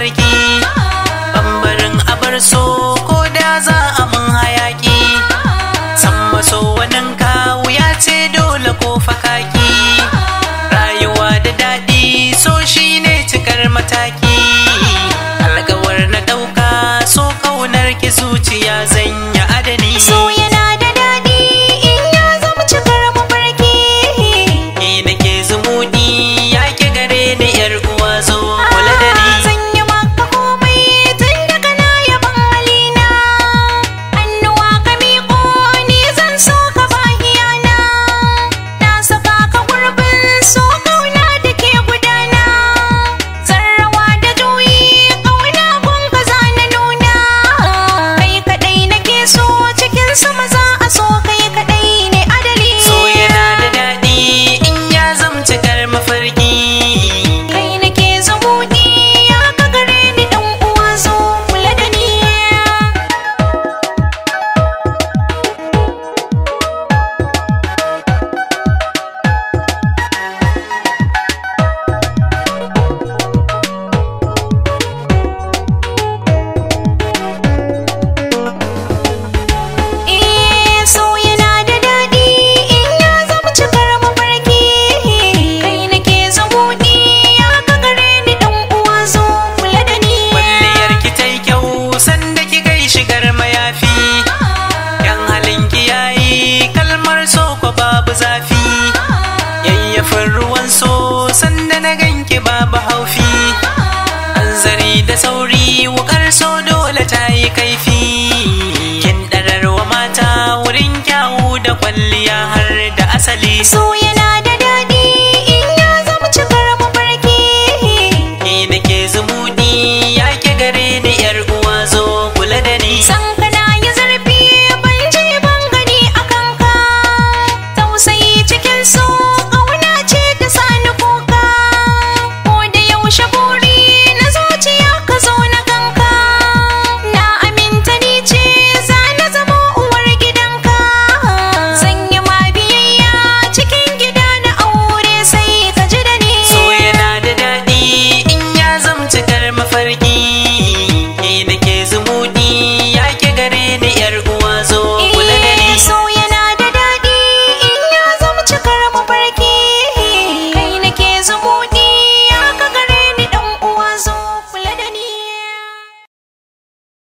mafarki bambarin abar so ko da za a mun hayaki san maso wanin kawu ya ce dole ko fakaki rayuwa da daɗi so shine cikar mataki alkawar na ɗauka so kaunar ki zuciya zanya adani So yana da daɗi in ya zama cikar mafarki. ni nake zumudi ya ki gare ni yar uwa zo kula da ni Zan yi maka komai tun daga na yaban halina. Hannuwa ka miƙo ni zan so ka bahiyana. Na saka ka gurbin so kauna da ke gudana. Sarrawa da juyi kauna gun ka za na nuna. Kai kaɗai nake so cikin sama za a so kai kaɗai ne adali. so yana da daɗi in ya zamci kar mafarki Kai nake zumuɗi ya ka gare ni ɗan uwa zo kula da ni. Eh so yana da daɗi in ya zama cikar mafarki. Kai nake zumuɗi ya ka gare ni ɗan uwa zo kula da ni. kwalliyar ki tai kyau sanda ki gai shigar mayafi yan halin ki yayi kalmar so ko babu zafi yayyafin ruwan so sanda na ganki babu haufi hanzari da sauri wukar so dole ta yi kaifi kin ɗararwa mata wurin kyawu da kwalliya har da asali So